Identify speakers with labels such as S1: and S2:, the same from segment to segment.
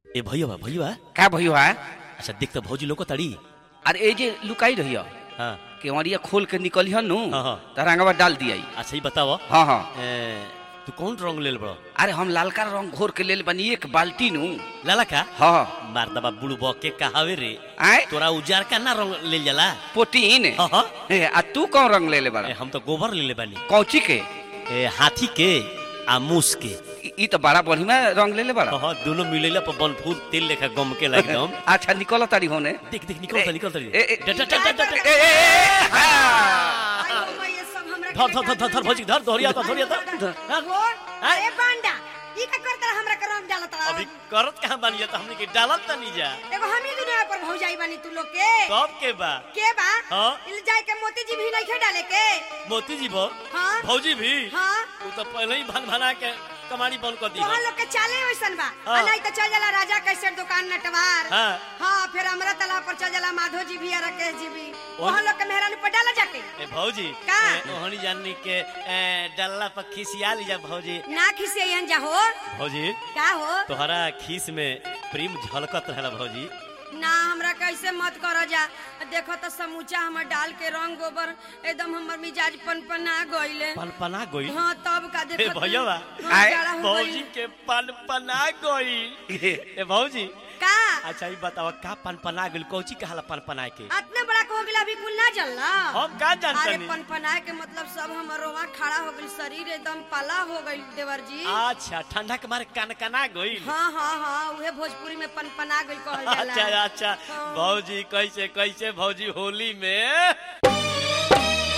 S1: ए भैया भैया
S2: का भयो है
S1: अच्छा देख तो भौजी लोग तड़ी
S2: अरे ए जे लुकाई रही
S1: हाँ
S2: केवड़िया खोल के निकली नु
S1: हाँ, हाँ।
S2: त रंगवा डाल दिया
S1: अच्छा ही बताओ
S2: हाँ हाँ
S1: ए, तू कौन रंग ले बड़ो
S2: अरे हम लालका रंग घोर के लेल बनी एक बाल्टी नु
S1: लाला का
S2: हाँ
S1: मार दबा बुड़ू बॉ के कहावे रे
S2: आए
S1: तोरा उजार का ना रंग ले जाला
S2: पोटीन
S1: हाँ हाँ
S2: ए, आ तू कौन रंग ले ले
S1: ए,
S2: बड़ा
S1: हम तो गोबर ले ले बानी
S2: कौची के
S1: ए, हाथी के आ मूस के
S2: ई- ई तो बड़ा बढ़िया रंग ले ले बड़ा
S1: हाँ हाँ दोनों मिलेला पर बनफूल तेल लेखा गम के एकदम
S2: अच्छा निकल तारी होने
S1: देख देख निकल निकल
S2: ए, ए,
S1: डट डट डट डट
S2: ए, ए, ए, हाँ।
S1: धर धर धर धर धर भौजी धर धोरिया तो धोरिया तो
S3: अरे बांडा ई का करता हमरा के रंग डालत रहा
S1: अभी करत कहां बानी त हमनी के डालत त नहीं जा
S3: एगो हम ही दुनिया पर भौजाई बानी तू लोग के
S1: तब के बा
S3: के बा
S1: हाँ।
S3: इल जाए के मोती जी भी नहीं डाले के
S1: मोती जी भो
S3: हाँ
S1: भौजी भी
S3: हाँ
S1: तू तो पहले ही भन भना के कमानी बंद कर दी
S3: तोहन लोग के चाले वैसन बा
S1: हाँ।
S3: आ नहीं तो चल जाला राजा कैसे दुकान नटवार
S1: हाँ।
S3: हाँ फिर हमरा तालाब पर चल जाला माधो जी भी और राकेश जी भी
S1: ओह।
S3: वहाँ लोग के मेहरानी पर डाला जाके
S1: ए भौजी
S3: का?
S1: ए, ओहनी जाननी के ए, डल्ला पर खिसिया ली जा भौजी
S3: ना खिसियन जा हो
S1: भौजी
S3: का हो
S1: तोहरा खीस में प्रेम झलकत रहला भौजी
S3: ना हमरा कैसे मत करो जा देखो तो समूचा हमर डाल के रंग गोबर एकदम हमर मिजाज पनपना गइले
S1: पनपना गई
S3: हाँ तब का
S1: ए
S3: देखो
S1: भैया बा
S2: आए,
S1: भौजी के पनपना गई ए भौजी
S3: का
S1: अच्छा ई बतावा का पनपना गइल कौची कहला पनपना के
S3: इतना बड़ा हो गइल अभी कुल ना जलना
S1: हम का
S3: अरे
S1: जानतनी
S3: पनपना के मतलब सब हमर रोवा खड़ा हो गइल शरीर एकदम पाला हो गइल देवर जी
S1: अच्छा ठंडा के मारे कनकना गइल
S3: हाँ हाँ हाँ उहे भोजपुरी में पनपना गइल कहल
S1: अच्छा
S3: जाला
S1: अच्छा
S3: हाँ।
S1: भौजी कैसे कैसे भौजी होली में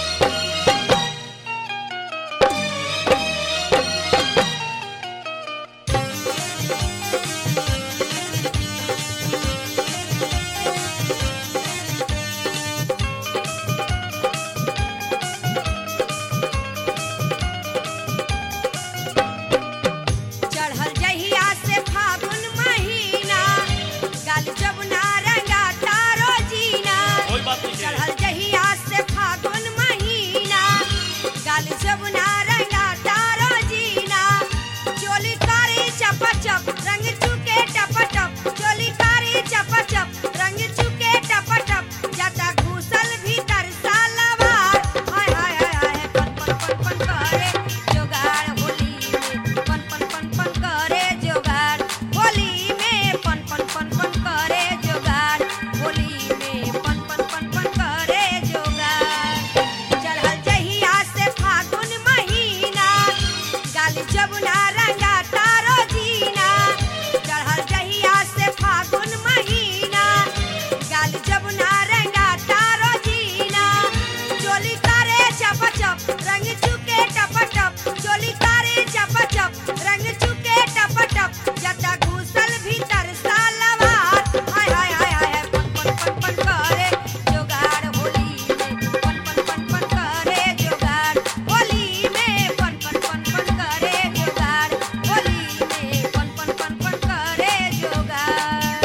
S3: चढ़ल जहिया से फागुन महीना गाल जमुना रंगा तारो जीना
S1: कोई बात नहीं है
S3: चढ़ल जहिया से फागुन महीना गाल जमुना रंगा तारो जीना चोली कारी चप चप रंग चुके टप टप चोली कारी चप चप रंग चुके टप टप जाता घुसल भीतर सालवार हाय हाय हाय हाय पन पन पन पन करे जोगाड़ होली में पन पन पन पन करे जोगाड़ होली में पन पन पन पन करे जोगाड़ होली में पन पन पन पन करे जोगाड़ चढ़ल जहिया से फागुन महीना गाल जमुना रंगा तारो जीना चढ़ल जहिया से फागुन महीना गाल जमुना रंगा तारो जीना चोली करे चप चप रंग चुके टप टप चोली करे चप चप रंग चुके टप टप जता घुसल भीतर सालवार हाय हाय हाय हाय पन पन पन पन करे जोगाड़ होली में पन पन पन पन करे जोगाड़ होली में पन पन पन पन करे जोगाड़ होली में पन पन पन पन करे जोगाड़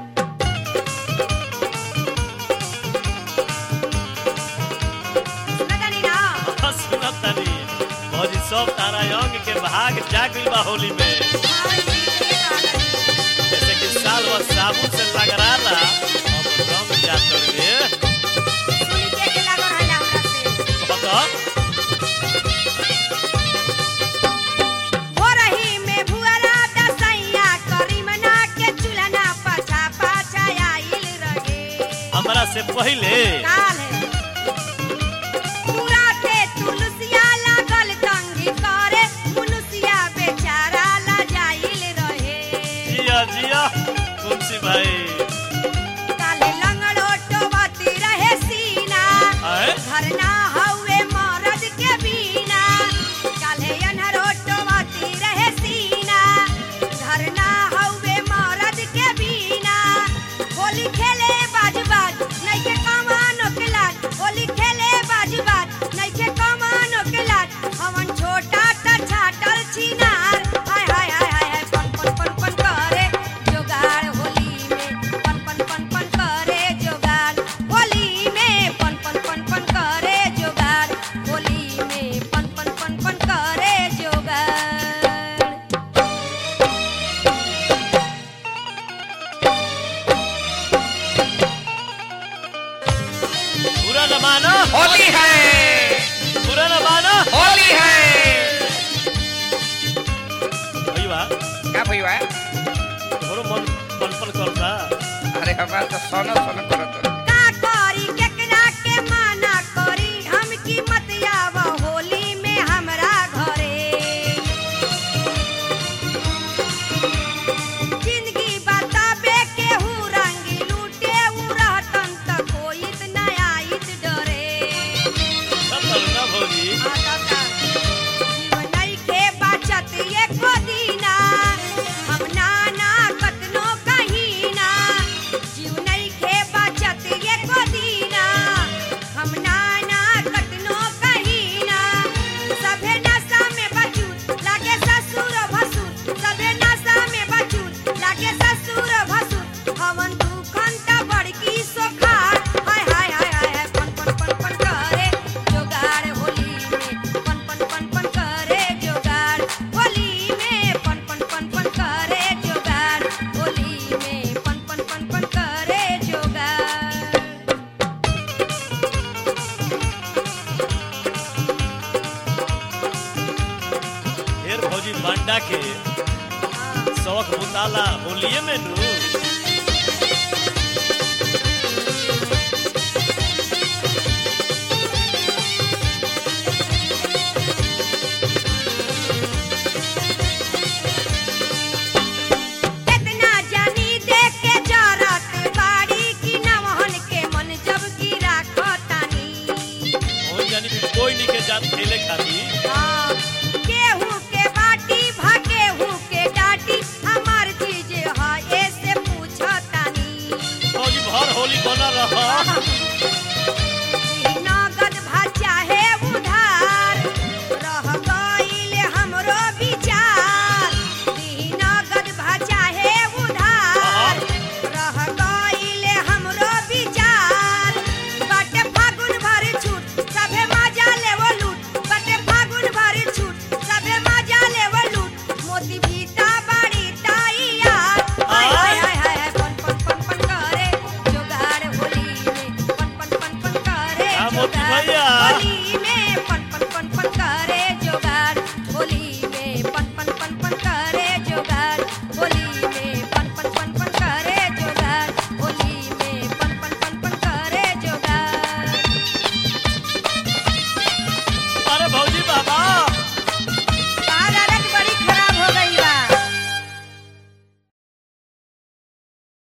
S3: सुनतानी ना
S1: सुनत तनी भौजी सब तारा अंग के भाग जागिल बा होली में जैसे कि साल व साबुन से लगराला अब रंग जात रे बता हमरा से पहले जिया जिया तुलसी भाई आए
S3: घरना हवे मरद के बीना काल्हे अनहरोटवाती रहे सीना घरना हवे मरद के बीना होली खेले बाज बाज नइखे कमानो के लाज होली खेले बाज बाज नइखे कमानो के लाज हवन छोटा ता छाटल छिनार हाय हाय हाय हाय हाय पन पन पन पन करे जोगाड़ होली में पन पन पन पन करे जोगाड़ होली में पन पन पन पन करे जोगाड़ होली में पन पन पन पन करे जोगाड़
S2: का भइया
S1: तोहरो मन पनपन करता
S2: अरे हमार तो सोना सोना करत हो।
S3: का करी केकरा के माना करी हम की मत आव होली में हमरा घरे जिंदगी बताबे केहू रंगी लूटे उ रहतन त कोइत न आइत डरे
S1: सब ना भौजी
S3: आदता जीवन नइखे बचत एको दीना हम नाना कतनो कहीना जीव नइखे बचत एको दीना हम नाना कतनो कहीना सभे नशा में बचूत लागे ससुर भसुर सभे नशा में बचूत लागे ससुर भसुर हवन दुखन त बड़की सोखार हाय हाय हाय हाय हाय पन पन पन पन करे जोगाड़ होली में पन पन पन पन करे जोगाड़ होली में पन पन पन पन करे जोगाड़ होली में पन पन पन पन करे जोगाड़
S1: ढेर भौजी बांडा के शौक बुताला होलिये में नू